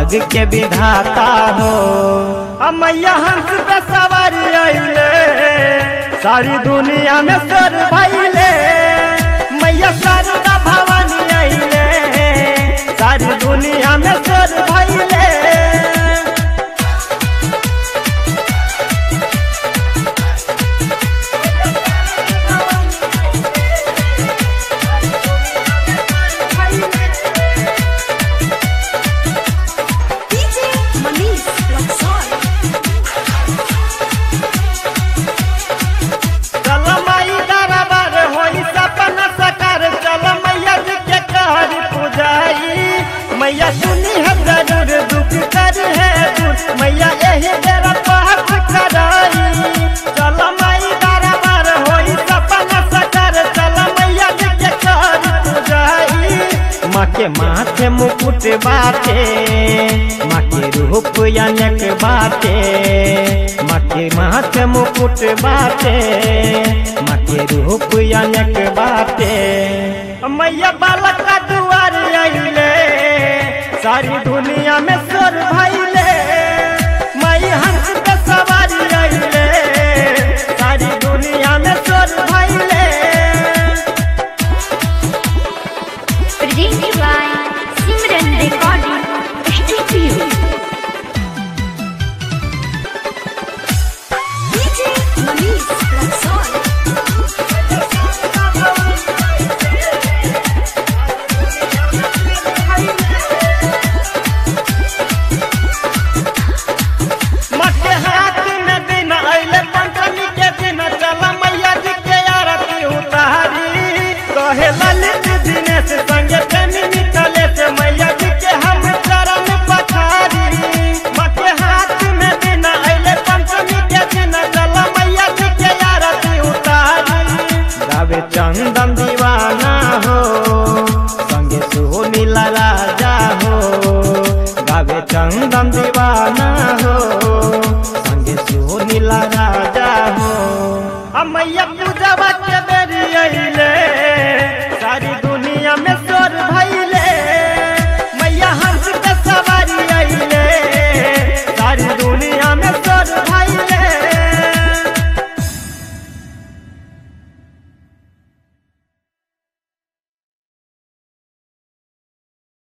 जग के विधाता हो मैया हंस पे सवारी आइले सारी दुनिया में सर भैले मैया शारदा भवानी आइले सारी दुनिया में सर भैले DJ Manish Luxor. चल माई दरबार होई सपना सकार चल मैया जी के कहर पुजाई मैया सुनी है जरूर दुख कर है दूर मैया यही बेरा पाप कराई चल माई दरबार होई सपना सकार चल मैया जी के कहर पुजाई माँ के माथे मुकुट बाटे माँ के रूप अनेक बाटे माँ के माथे मुकुट बाटे माँ के रूप अनेक बाटे मैया बालक का दुआर आइले सारी दुनिया में स्वर भैले मई हंस के सवारी आइले सारी दुनिया में स्वर भैले Presented by Simran Recording Studio. DJ Manish Luxor. मके हाथ में दिन अइले पंचमी के दिन चल मैया जी के आरती उतारी कहे ललित दिनेश संगे प्रेमी निकले से मैया जी के हम चरण पखारी मके हाथ में दिन अइले पंचमी के दिन चल मैया जी के आरती उतारी गावे चंदन दीवाना हो संगे सुनीला राजा हो गावे चंदन दीवाना हो संगे सुनीला राजा हो मैया पूजवा